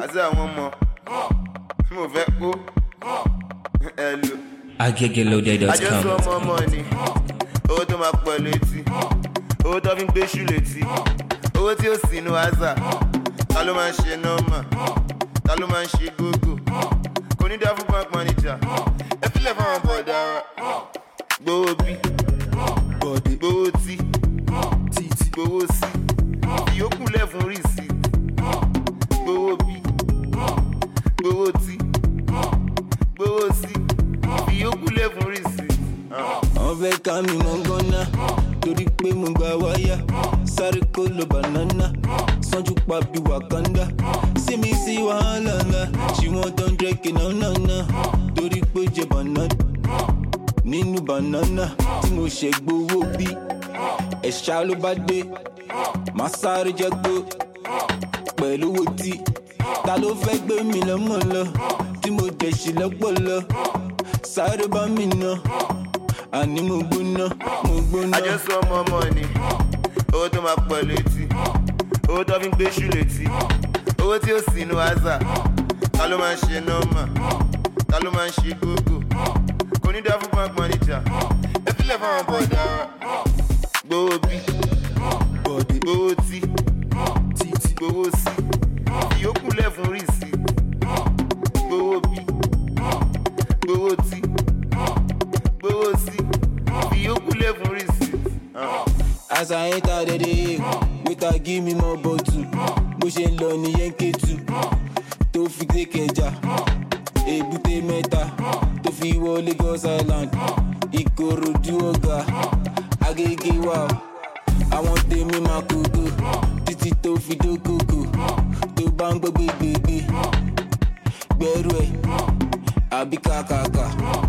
àti àwọn ọmọ tí mo fẹ́ kó ẹ lò. àjọsọ agegeloday.com. ọmọ ọmọ ni owó tó máa pọ̀ létí owó tó fi ń gbéṣù létí owó tí ó sì inú àzà ta ló máa ń ṣe nọ́mà ta ló máa ń ṣe gógó kò ní dá fún bank manager ẹ fílẹ̀ fáwọn bọ̀dá wa gbowó bí bọ̀dé gbowó tí títí gbowó sí ìyókù lẹ̀ fún rìsí gbowó bí gbowó tí gbowó sí ìyókù lẹ̀ fún rìsí. wọ́n fẹ́ ká mi mọ́ gánà torí pé mo gba wáyà sáré kó lo banana sanju pa bí wakanda sí mi sí wàhálà ńlá ṣì wọ́n tó ń dẹ́kì náà náà náà torí pé ó jẹ banana nínú banana tí mo ṣe gbowó bí ẹ̀ṣá ló bá dé màá sáré jẹ́ gbó pẹ̀lú owó tí ta ló fẹ́ gbé mi lọ́mọ lọ tí mo dẹ̀ ṣì lọ́pọ̀ lọ sáré bá mi ná àní mo gbóná mo gbóná. àjọsọ ọmọ ọmọ ni owó tó máa pọ̀ létí owó tó fi ń gbéṣù létí owó tí ó sì inú àzà ta ló máa ń ṣe nọ́mà ta ló máa ń ṣe gógó kò ní dá fún bank manager ẹ fílẹ̀ fáwọn bọ̀dá wa gbowó bí bọ̀dé gbowó tí títí gbowó sí ìyókù lẹ̀ fún rìsí gbowó bí gbowó tí gbowó sí ìyókù lẹ̀ fún rìsí. as i enter the day waiter give me more bottle bó ṣe ń lọ nìyẹn kẹ́tù tó fi dé kẹjà èbúté mẹ́ta tó fi wọ lagos island ìkòròdú ọ̀gá agége wà ó àwọn tèmi máa kókó títí tó fi dókòkò tó bá ń gbọ́ gbégbégbé gbẹ́rù ẹ̀ àbí kàkàkà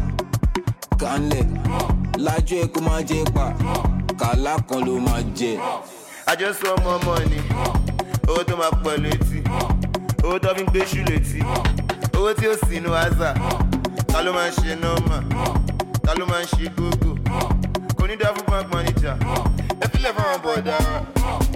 kanlẹ̀ lájú ẹ̀ kó máa jẹ pa kàlá kan ló máa jẹ. àjọsọ ọmọ ọmọ ni owó tó máa pọ̀ létí owó tó fi ń gbéṣù létí owó tí ó sì inú àzà ta ló máa ń ṣe nọ́mà ta ló máa ń ṣe gógó kò ní dá fún bank manager ẹ fílẹ̀ fáwọn bọ̀dá wa